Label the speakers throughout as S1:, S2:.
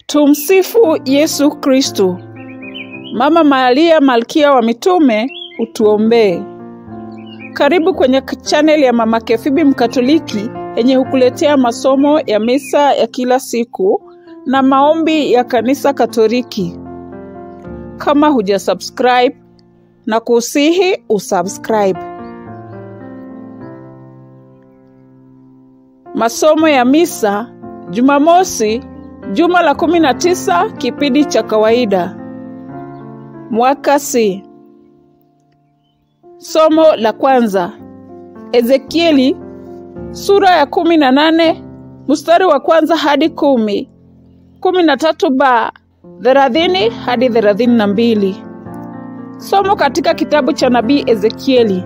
S1: Tumsifu Yesu Kristo. Mama Maria Malkia wa Mitume, utuombee. Karibu kwenye chaneli ya Mama Kefibi Mkatoliki yenye hukuletea masomo ya misa ya kila siku na maombi ya Kanisa Katoliki. Kama huja subscribe na kusihi usubscribe. Masomo ya misa Jumamosi, juma la kumi na tisa, kipindi cha kawaida, mwaka C. Somo la kwanza, Ezekieli sura ya kumi na nane mstari wa kwanza hadi kumi, kumi na tatu ba thelathini hadi thelathini na mbili. Somo katika kitabu cha nabii Ezekieli.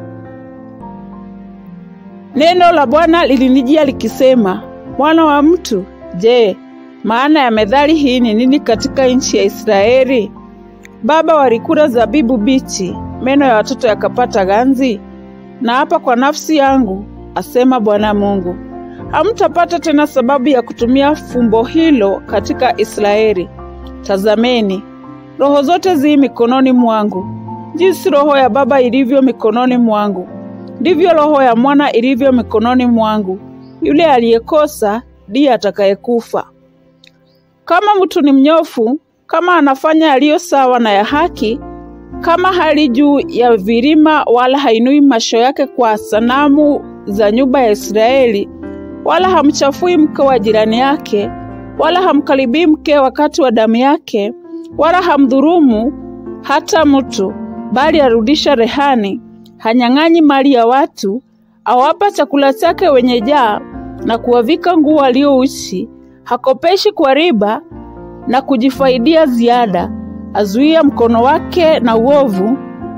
S1: Neno la Bwana lilinijia likisema, mwana wa mtu, je, maana ya methali hii ni nini katika nchi ya Israeli? Baba walikula zabibu bichi, meno ya watoto yakapata ganzi. Na hapa kwa nafsi yangu, asema Bwana Mungu, hamtapata tena sababu ya kutumia fumbo hilo katika Israeli. Tazameni, roho zote zi mikononi mwangu. Jinsi roho ya baba ilivyo mikononi mwangu, ndivyo roho ya mwana ilivyo mikononi mwangu. Yule aliyekosa ndiye atakayekufa. Kama mtu ni mnyofu, kama anafanya yaliyo sawa na ya haki, kama hali juu ya vilima, wala hainui macho yake kwa sanamu za nyumba ya Israeli, wala hamchafui mke wa jirani yake, wala hamkaribii mke wakati wa damu yake, wala hamdhurumu hata mtu, bali arudisha rehani, hanyang'anyi mali ya watu, awapa chakula chake wenye jaa, na kuwavika nguo waliouchi, hakopeshi kwa riba na kujifaidia ziada, azuia mkono wake na uovu,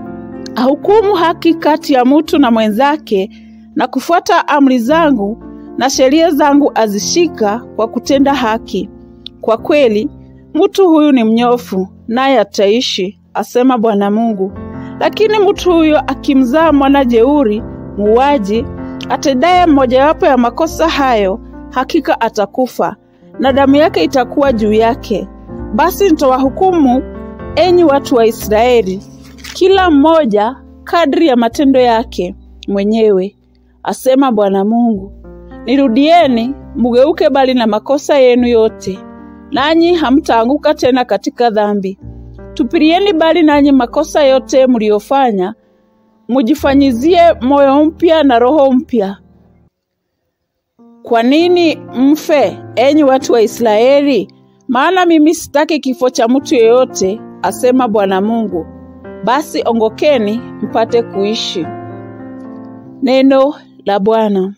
S1: ahukumu haki kati ya mtu na mwenzake, na kufuata amri zangu na sheria zangu azishika kwa kutenda haki. Kwa kweli mtu huyu ni mnyofu, naye ataishi, asema Bwana Mungu. Lakini mtu huyo akimzaa mwana jeuri, muuaji, atendaye mmojawapo ya makosa hayo, hakika atakufa, na damu yake itakuwa juu yake. Basi nitawahukumu, enyi watu wa Israeli, kila mmoja kadri ya matendo yake mwenyewe, asema Bwana Mungu. Nirudieni, mugeuke bali na makosa yenu yote, nanyi hamtaanguka tena katika dhambi. Tupilieni bali nanyi makosa yote mliyofanya, mujifanyizie moyo mpya na roho mpya. Kwa nini mfe, enyi watu wa Israeli? Maana mimi sitaki kifo cha mtu yeyote, asema Bwana Mungu. Basi ongokeni mpate kuishi. Neno la Bwana.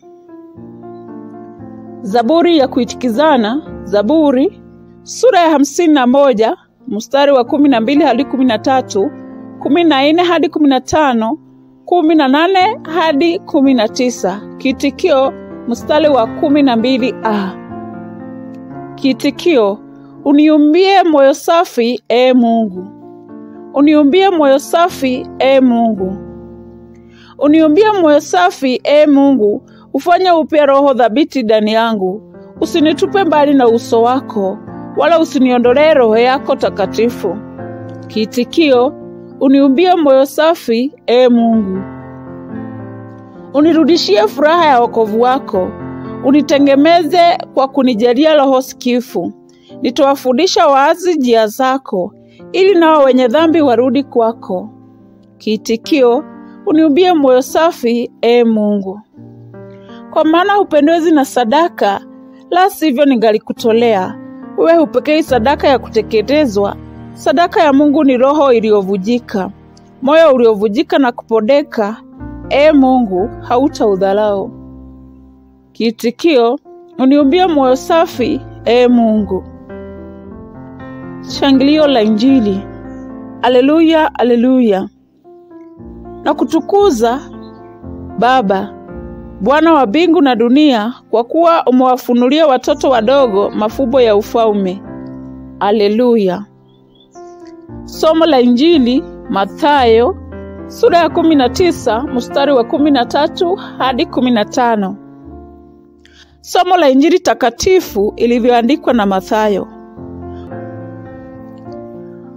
S1: Zaburi ya kuitikizana. Zaburi sura ya hamsini na moja mstari wa kumi na mbili hadi kumi na tatu kumi na nne hadi kumi na tano kumi na nane hadi kumi na tisa Kiitikio mstari wa kumi na mbili a Kiitikio: uniumbie moyo safi, e Mungu, uniumbie moyo safi, e Mungu, uniumbie moyo safi, e Mungu, ufanye upya roho thabiti ndani yangu. Usinitupe mbali na uso wako, wala usiniondolee roho yako takatifu. Kiitikio: uniumbie moyo safi, e Mungu, unirudishie furaha ya wokovu wako, unitengemeze kwa kunijalia roho sikifu. Nitawafundisha waasi njia zako, ili nao wenye dhambi warudi kwako. Kiitikio: uniumbie moyo safi, e Mungu. Kwa maana hupendezi na sadaka, la sivyo ningalikutolea. Wewe hupokei sadaka ya kuteketezwa. Sadaka ya Mungu ni roho iliyovujika, moyo uliovujika na kupodeka. E Mungu, hautaudharau. Kiitikio: uniumbie moyo safi, e Mungu. Shangilio la Injili. Aleluya, aleluya. Na kutukuza Baba, Bwana wa mbingu na dunia, kwa kuwa umewafunulia watoto wadogo mafumbo ya ufalme. Aleluya. Somo la Injili Mathayo sura ya kumi na tisa mstari wa kumi na tatu hadi kumi na tano. Somo la Injili takatifu ilivyoandikwa na Mathayo.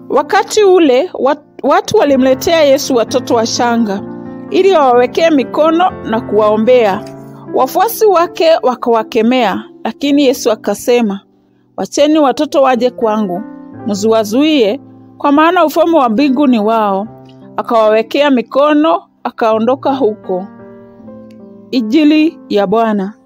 S1: Wakati ule watu walimletea Yesu watoto wachanga ili wawawekee mikono na kuwaombea. Wafuasi wake wakawakemea, lakini Yesu akasema, wacheni watoto waje kwangu, msiwazuie, kwa maana ufalme wa mbingu ni wao. Akawawekea mikono, akaondoka huko. Injili ya Bwana.